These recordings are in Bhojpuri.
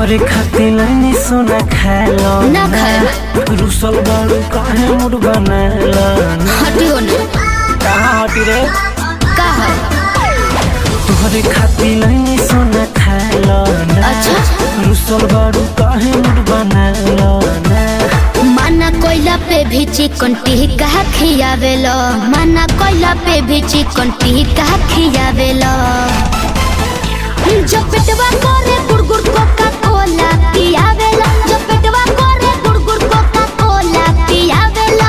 तोहरे खातिर लाइनी सोना खालो ना खाए। रुसल बाड़ू काहे मुड़ बनाला हटियो ना कहाँ हटी रे का है तोहरे खातिर लाइनी सोना खालो अच्छा। रुसल बाड़ू काहे मुड़ बनाला माना कोयला पे भी चिकन टिक्का खियावेलो माना कोयला पे भी चिकन टिक्का खियावेलो जो पेटवा करे गुड़गुड़ कोका कोला पियावेलो जो पेटवा करे गुड़गुड़ कोका कोला पियावेलो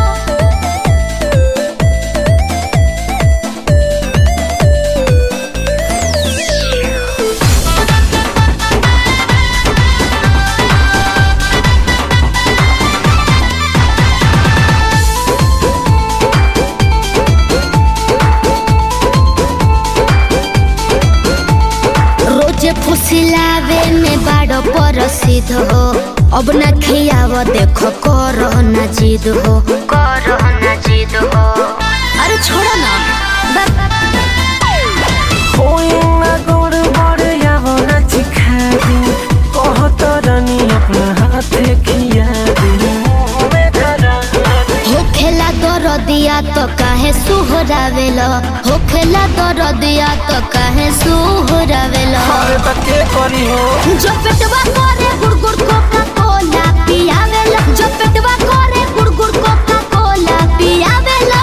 रोजे फुसिलावे में बाड़ो परसिद हो अब ना खियाव देखो करो ना जिद हो करो ना जिद हो अरे छोड़ो ना बस कोई ना गोड़ बड़ यावो ना चिखा दी कहत रानी अपना हाथे खिया दी होखेला दरदिया तो काहे सुहरावेलो होखेला दरदिया तो काहे सुहरावेलो अरे त के करी हो जो पेटवा करे गुड़गुड़ कोका कोला पियावेलो जो पेटवा करे गुड़गुड़ कोका कोला पियावेलो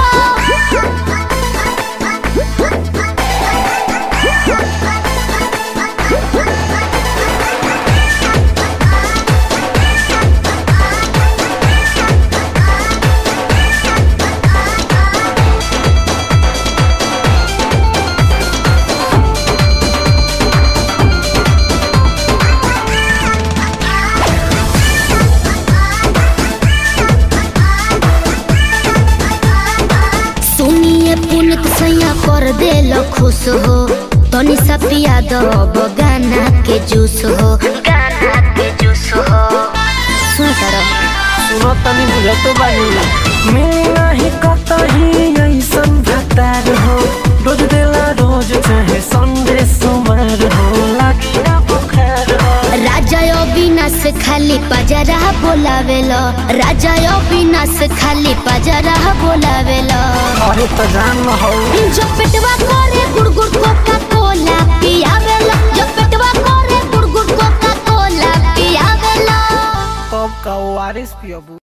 सुनिए पुनित सैया कर देलो खुश हो तनी सा पिया दो अब गाना के जूस हो गाना के जूस हो सुन करो सुनो तनी बुझतो बानी मिली नाही कतही ऐसन भतार हो रोज देला रोज चाहे संडे सोमवार हो लागी ना बुखार हो राजा अविनाश खाली पजरा बोलावेलो राजा अविनाश खाली पजरा बोलावेलो अरे त जान हो जो पेटवा करे गुड़गुड़ कोका कोला पियावेलो जो पेटवा करे गुड़गुड़ कोका कोला पियावेलो तब का ओआरएस पियबू